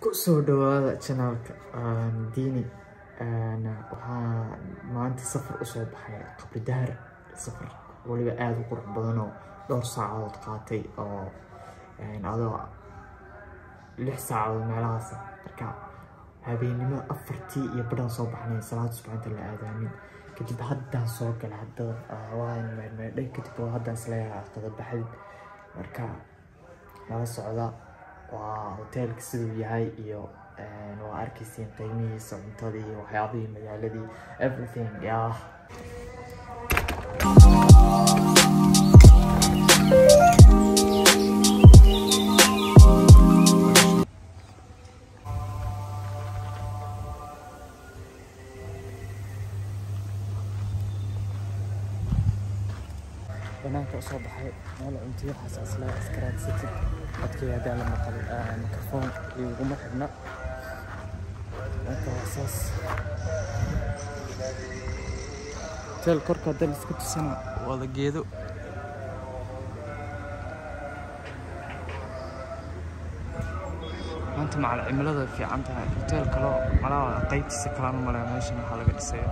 kusoo dhawaada janaalka diini waxaa maanta safar usoo baxay qabri daar safar waliba aada u qurux badan oo dhowr saacadood qaatay oo adoo lix saacadood meelahaas marka habeennimo afartii iyo badhan soo baxnay salaada subaxinta la aadaamin kadib haddaan soo galay hadda waan meedmeedhay kadib haddaan isleeyahay qada baxdid marka nala socda waa hoteelka siduu yahay iyo waa arkaysiin qiimihiisa cuntadii waxyaabihii magaaladii everything yeah. banaanka usoo baxay meel cuntiyo xasaasla iskaraadsated codkay hadaa la maqal mikrofoon iguma xidhna marka waa saas hoteel korka hadda la iska tusana wada geedo maanta macal cimilada fiican tahay hoteel kaloo malaa qaybtiisa kalaan u malaya meeshan waxaa laga dhisaya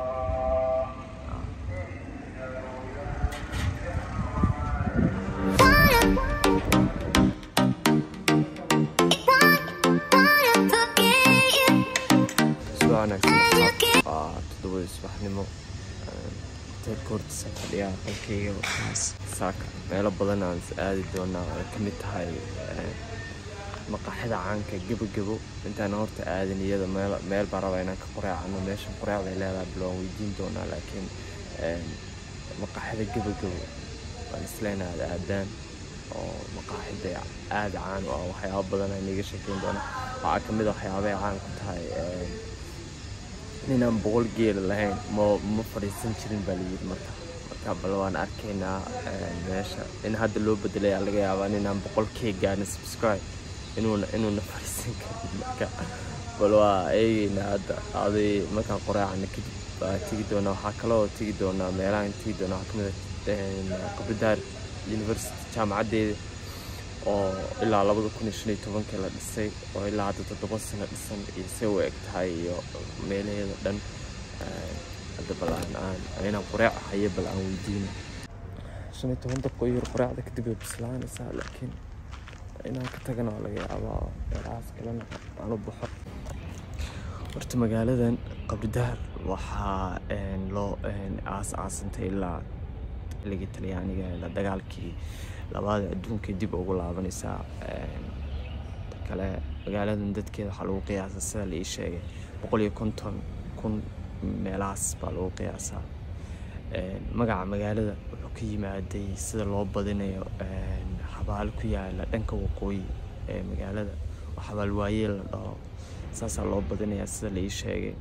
todobada subaxnimo hoteelka hortiisa fadhiyaa qolkayga waxaas saaka meelo badan aan aadi doonaa ay ka mid tahay maqaaxida caanka gebogebo intaan horta aadin iyada meel meel baa raba inaan ka qoreecano meeshan qoreecday leedahay bal waan weydiin doonaa laakiin maqaaxida gebogebo waan isleyna aad aadaan oo maqaaxida aada caan u ah waxyaabo badan aan iga sheekeyn doonaa waxaa ka mid a waxyaabay caan ku tahay ninaan boqol geela lahayn ma ma fadhiisan jirin baa layidhi marka marka bal waan arkaynaa meesha in hadda loo bedelaya laga yaabaa ninaan boqol kee gaarna subscribe inuuna inuuna fadhiisan karin marka bal waa eegeynaa hadda aday markaan qoraacana kadib baa tegi doonaa waxaa kaloo tegi doonaa meelahan tegi doonaa waxaa kamid a qabridaar university jaamacaddeeda oo ilaa labada kun iyo shan iyo tobankii la dhisay oo ilaa hadda toddoba sano dhisan iyo se u eg tahay iyo meelaheeda dhan hadda bal aan aan inaan qoreec hayo bal aan weydiino shan iyo toban daqiiqo iyo qoreecda kadib way bislaanaysaa laakiin inaan ka tagana waa laga yaabaa meelahaas kalena aan u baxo horta magaaladan qabridaar waxaa loo aas aasantay ilaa xilligii talyaaniga la dagaalkii labaada adduunka dib ugu laabanaysaa kale magaaladan dadkeeda waxaa lagu qiyaasaa sida la ii sheegay boqol iyo konton kun meelahaas baa lagu qiyaasaa magaca magaalada wuxuu ka yimaaday sida loo badinayo xabaal ku yaala dhanka waqooyi ee magaalada oo xabaal waayeel la dhaho saasaa loo badinayaa sida la ii sheegay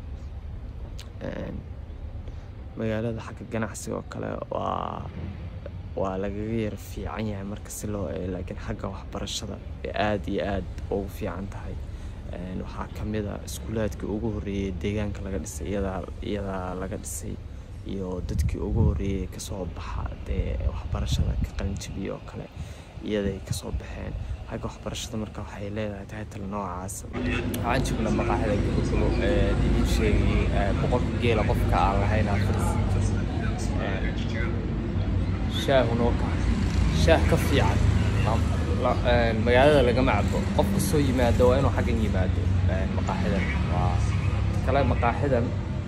magaalada xagga ganacsiga oo kale waa waa lagaga yara fiican yahay marka si loo eego laakiin xagga waxbarashada ee aada iyo aada ugu fiican tahay waxaa ka mid a iskuulaadkii ugu horreeyey deegaanka laga dhisay iyadaa iyadaa laga dhisay iyo dadkii ugu horreeyey kasoo baxa dee waxbarashada ka qalinjabiya oo kale iyaday kasoo baxeen xagga waxbarashada marka waxay leedahay taytal noocaas waxaan joognaa maqaaxida gabogabo idiin sheegay boqolka geela qofka aan lahayn afaris shaahunoo ka shaah ka fiican magaalada lagama cabo qof kasoo yimaado waa inuu xaggan yimaado maqaaxidan waa kale maqaaxidan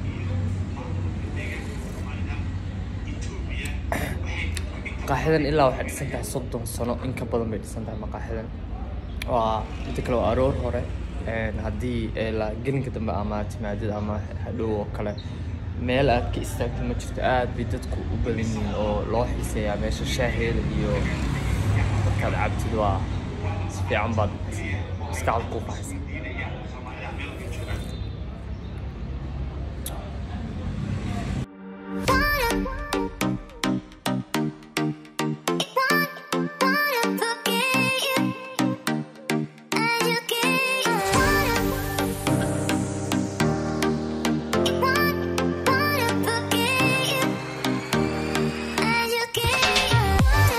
maqaaxidan ilaa waxay dhisan tahay soddon sano in ka badan bay dhisan tahay maqaaxidan waa inta kale waa aroor hore haddii gelinka dambe ama timaadida ama hadhow oo kale meel aad ka istaagto ma jirto aad bay dadku u badan yihiin oo loo xiiseeyaa meesha shaaheeda iyo markaad cabtid waa si fiican baad maskaxda ku qaxaysa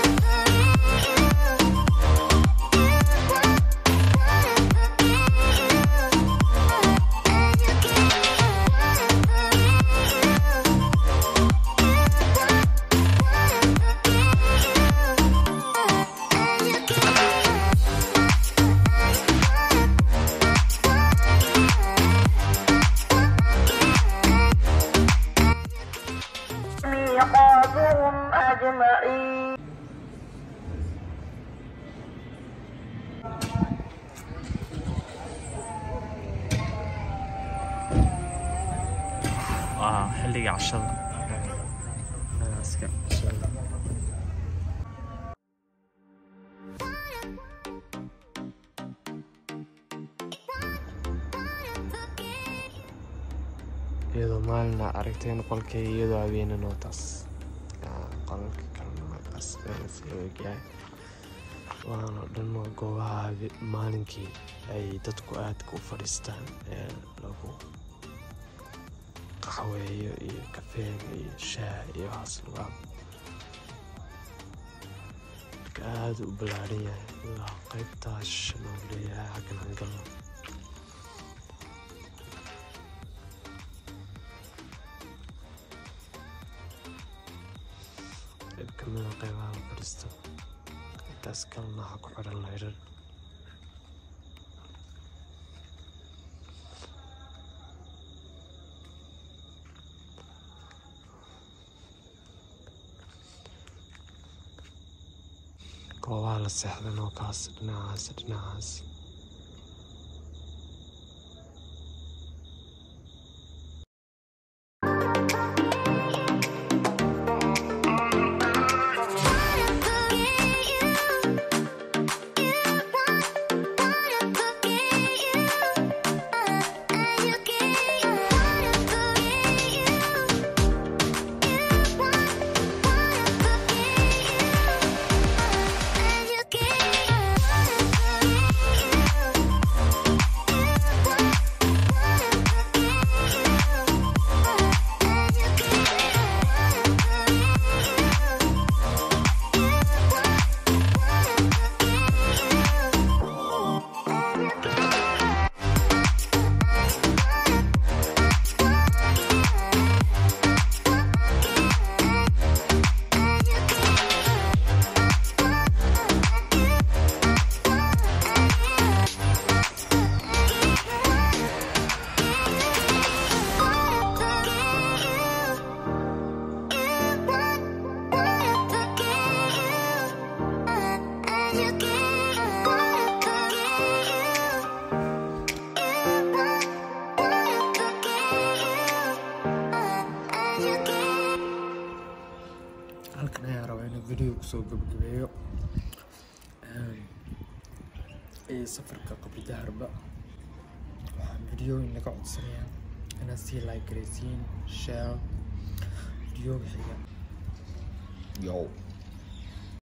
Yeah. xilliga cashada nagaaska cashada iyadoo maalina aragteen qolkay iyadoo habeena nootaas qolalka kalena nootaas ogyahay waana dhan waa goobaha maalinkii ay dadku aadka u fadhiistaan ee lagu qaxweeyo iyo kafeega iyo shaah iyo waxaas lagu marka aada u ballaaran yahay ilaa qaybtaas shanoo leeyahay xaggan hangalno qayb kamida qaybaha la fadhiisto intaas kalena waxaa ku xiran layrar goobaha la seexdan oo kaas dhinacaas dhinacaas halkan ayaa rabaa inuu video kusoo gabagabeeyo iyo safarka qabri daharba waxaan video in laga codsanayaa inaad sii like garaysiin share videoga xiga Yo.